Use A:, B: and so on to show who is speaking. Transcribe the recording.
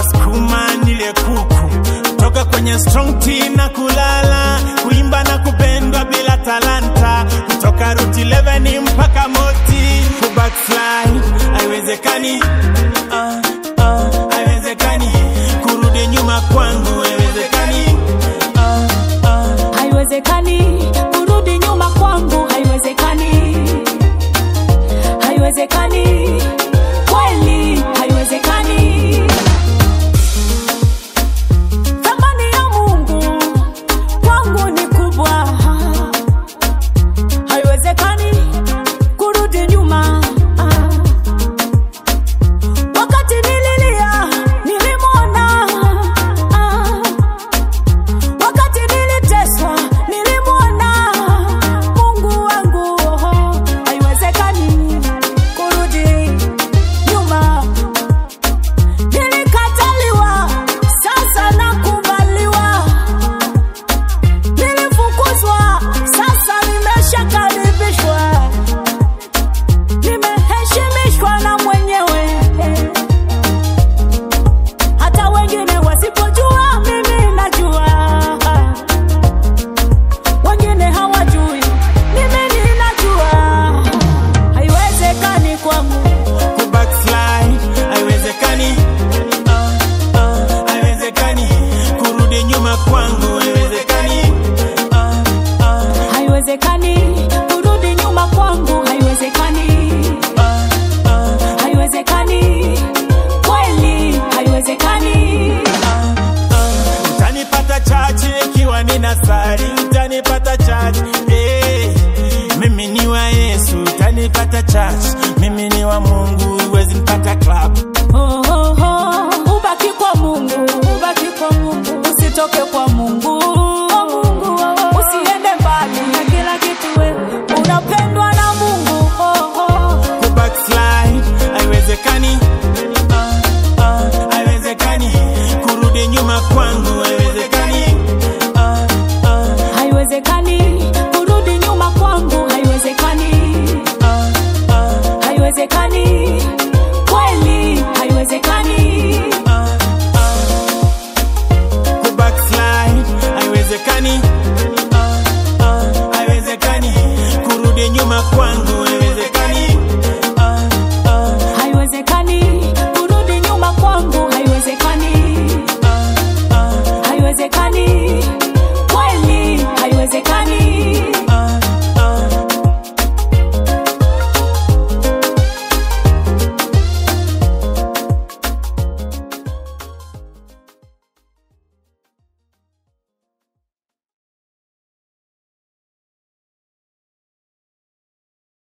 A: wasukuma nile kuku toka kwenye strong tea na kulala kuimba na kupendwa bila talanta kutoka route 11 mpaka moti kubackslide haiwezekani ah, ah, haiwezekani kurudi nyuma kwangu haiwezekani ah, ah.
B: haiwezekani kurudi nyuma kwangu haiwezekani haiwezekani kweli haiwezekani thamani ya mungu kwangu ni kubwa haiwezekani kurudi nyuma wakati nililia nilimwona wakati niliteswa nilimwona mungu wangu haiwezekani kurudi nyuma nilikataliwa sasa nakubaliwa nilifukuzwa sasa nimeshakaribishwa nimeheshimishwa na mwenyewe hata wengine wasipojua mimi najua wengine hawajui mimi ninajua haiwezekani kwangu
A: kubackslide haiwezekani ah, ah, haiwezekani kurudi nyuma kwangu haiwezekani ah, ah,
B: haiwezekani kurudi nyuma kwangu haiwezekani
A: ah, ah,
B: haiwezekani kweli haiwezekani
A: ah, ah. utanipata chachi ikiwa nina sari utanipata